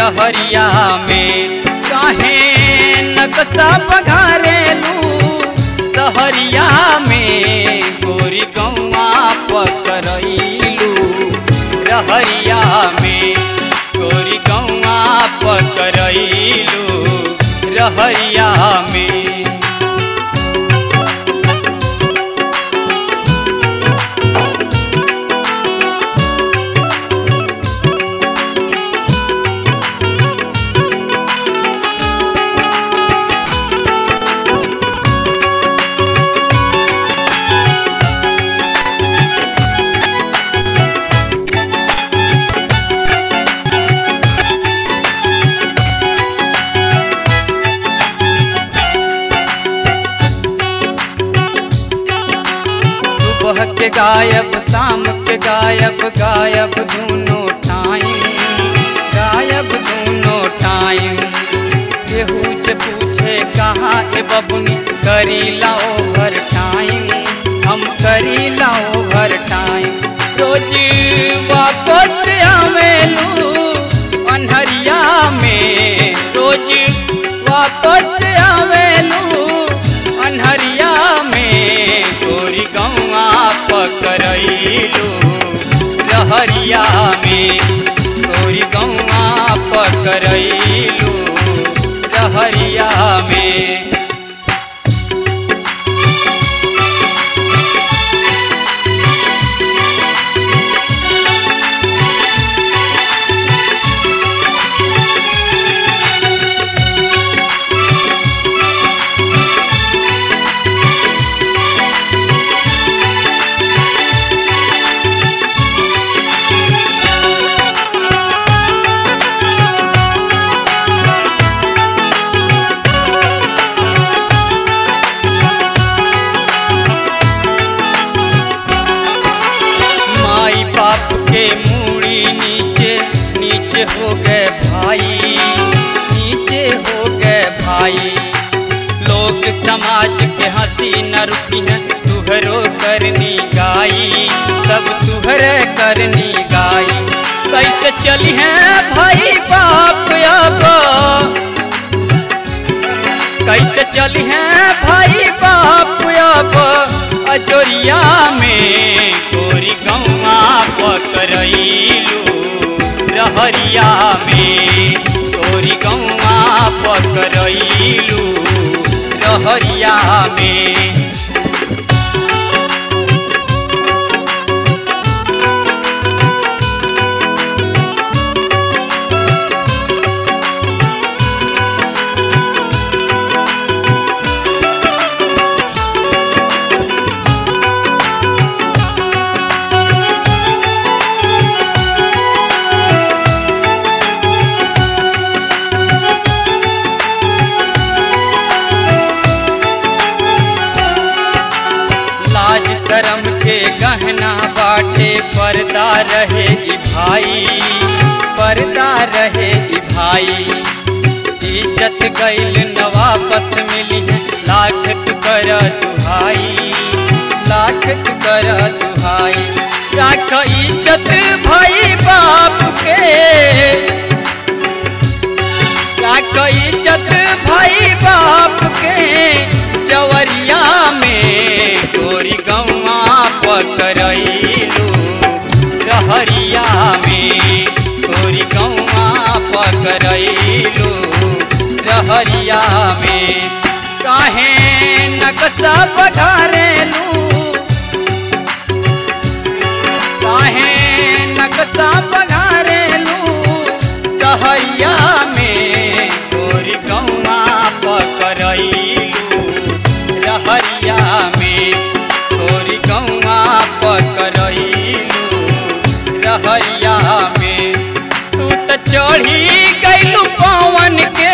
रहरिया में काहे नक्शा बघारेलू सहरिया में गोरी गौआ पकड़ैलू रहरिया में गोरी गौआ पकड़ैलू रहरिया में सुबह के गायब शाम के गायब गायब दोनों टाइम गायब दोनों टाइम केहू से पूछे कहाँ ए बबुनी करीला ओवर टाइम हम करीला ओवर टाइम रोज वापस आवेलू अन्हरिया में रोज वापस आवेलू अन्हरिया में गोरी गौआ पकड़ैलू रहरिया में गोरी गौआ पकड़ैलू रहरिया में माई बाप के मूड़ी नीचे नीचे हो गए भाई नीचे हो गए भाई लोग समाज के हंसी न रुकी है तुहरो करनी गाई सब तुहरे करनी गाई कैसे चली है भाई बाप अब कैसे चली है भाई बाप अब अजोरिया में गोरी गौआ पकड़ैलू रहरिया में गोरी गौआ पकड़ैलू रहरिया में लाज शरम के गहना बाटे पर्दा रहे ई भाई पर्दा रहे ई भाई इज्जत गईल न वापस मिली है लाख तू कर दुहाई लाख तू कर दुहाई राख इज्जत भाई बाप के राख इज्जत भाई बाप के जवरिया में गोरी गौआ पकड़ैलू रहरिया में गोरी गौआ पकड़ैलू रहरिया में काहे नक्शा बघारेलू काहे नक्शा बघारेलू सहरिया में गोरी गौआ पकड़ैलू रहरिया में गोरी गौआ पकड़ैलू रहरिया में तू त चढ़ी गैलू पवन के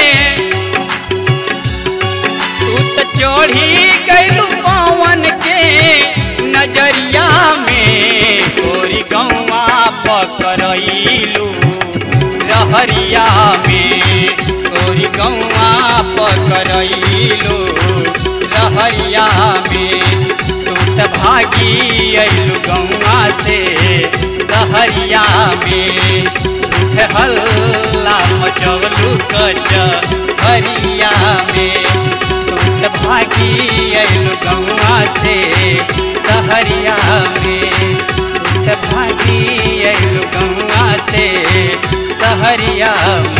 तू त चढ़ी गैलू पवन के नजरिया में गोरी गौआ पकड़ैलू रहरिया में गोरी गौआ पकड़ैलू रहरिया में तू त भागी अइलू गौआ से सहरिया में उठ हल्ला मचवलू कच हरिया में सुत भागी अइलू गौआ से सहरिया में सुत भागी अइलू गौआ से सहरिया में